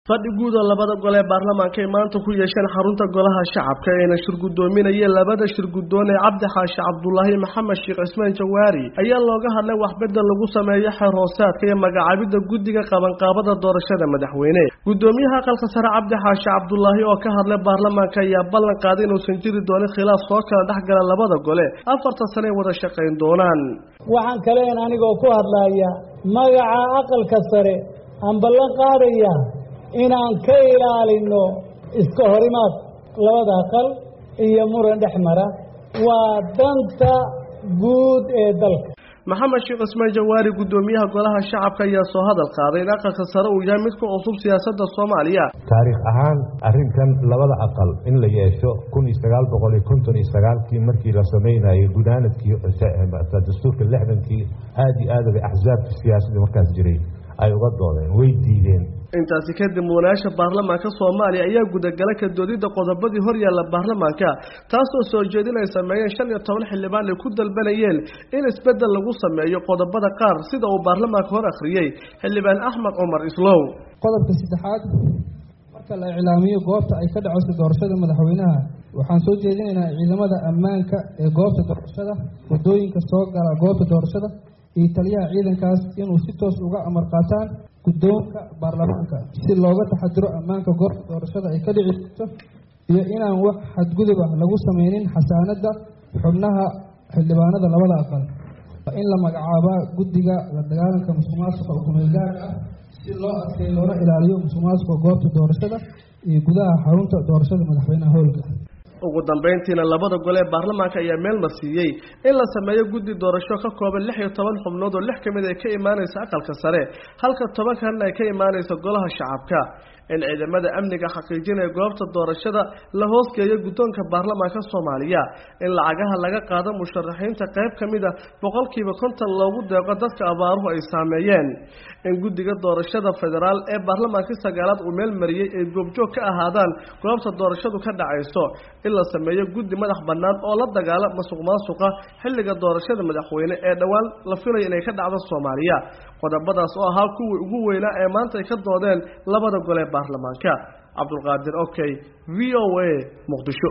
fadhi guud oo labada gol ee baarlamaanka ay maanta ku yeesheen xarunta golaha shacabka ayna shir guddoominayeen labada shir guddoon ee cabdi xaashi cabdulaahi maxamed sheekh cismaan jawaari ayaa looga hadlay waxbedel lagu sameeyo xeer hoosaadka iyo magacaabidda guddiga qabanqaabada doorashada madaxweyne guddoomiyaha aqalka sare cabdi xaashi cabdulaahi oo ka hadlay baarlamaanka ayaa ballan qaaday inuusan jiri doonin khilaaf soo kala dhex gala labada gole afarta sane ay wada shaqayn doonaan waxaan kaleen anigoo ku hadlaya magaca aqalka sare aan ballan qaadaya inaan ka ilaalino iska horimaad labada aqal iyo muran dhex mara waa danta guud ee dalka maxamed sheekh cismaan jawaari guddoomiyaha golaha shacabka ayaa soo hadal qaaday in aqalka sare uu yahay mid ku cusub siyaasadda soomaaliya taariikh ahaan arrinkan labada aqal in la yeesho kun iyo sagaal boqol iyo konton iyo sagaalkii markii la sameynayay gudaanadkii dastuurka lixdankii aada iyo aad bay axsaabkii siyaasadda markaas jiray ay uga doodeen way diideen intaasi kadib mudanayaasha baarlamaanka soomaaliya ayaa gudagala ka doodidda qodobadii hor yaalla baarlamaanka taasoo soo jeedin ay sameeyeen shan iyo toban xildhibaan ay ku dalbanayeen in isbeddel lagu sameeyo qodobada qaar sida uu baarlamaanka hor akhriyey xildhibaan axmed cumar islow qodobka saddexaad marka la iclaamiyo goobta ay ka dhacayso doorashada madaxweynaha waxaan soo jeedinaynaa ciidamada ammaanka ee goobta doorashada waddooyinka soo gala goobta doorashada iyo taliyaha ciidankaas inuu si toos uga amar qaataan guddoonka baarlamaanka si looga taxadiro ammaanka goobta doorashada ay ka dhici jirto iyo inaan wax xadguduba lagu sameynin xasaanadda xubnaha xildhibaanada labada aqal waa in la magacaabaa guddiga la dagaalanka musuqmaasuqa ukumeelgaarka ah si loo adkeeyo loona ilaaliyo musuqmaasuqa goobta doorashada iyo gudaha xarunta doorashada madaxweynaha howlka ugu dambeyntiina labada gole ee baarlamaanka ayaa meel marsiiyey in la sameeyo guddi doorasho ka kooban lix iyo toban xubnood oo lix ka mid ay ka imaanaysa aqalka sare halka toban kalena ay ka imaanaysa golaha shacabka in ciidamada amniga xaqiijinaya goobta doorashada la hoosgeeyo guddoonka baarlamaanka soomaaliya in lacagaha laga qaado musharaxiinta qayb ka mid a boqolkiiba konton loogu deeqo dadka abaaruhu ay saameeyeen in guddiga doorashada federaal ee baarlamaankii sagaalaad uu meel mariyey ay goobjoog ka ahaadaan goobta doorashadu ka dhacayso in la sameeyo guddi madax bannaan oo la dagaala masuq maasuqa xilliga doorashada madaxweyne ee dhowaan la filayo inay ka dhacdo soomaaliya qodobadaas oo ahaa kuwii ugu weynaa ee maanta ay ka doodeen labada gole ee baarlamaanka cabdulqaadir okey v o a muqdisho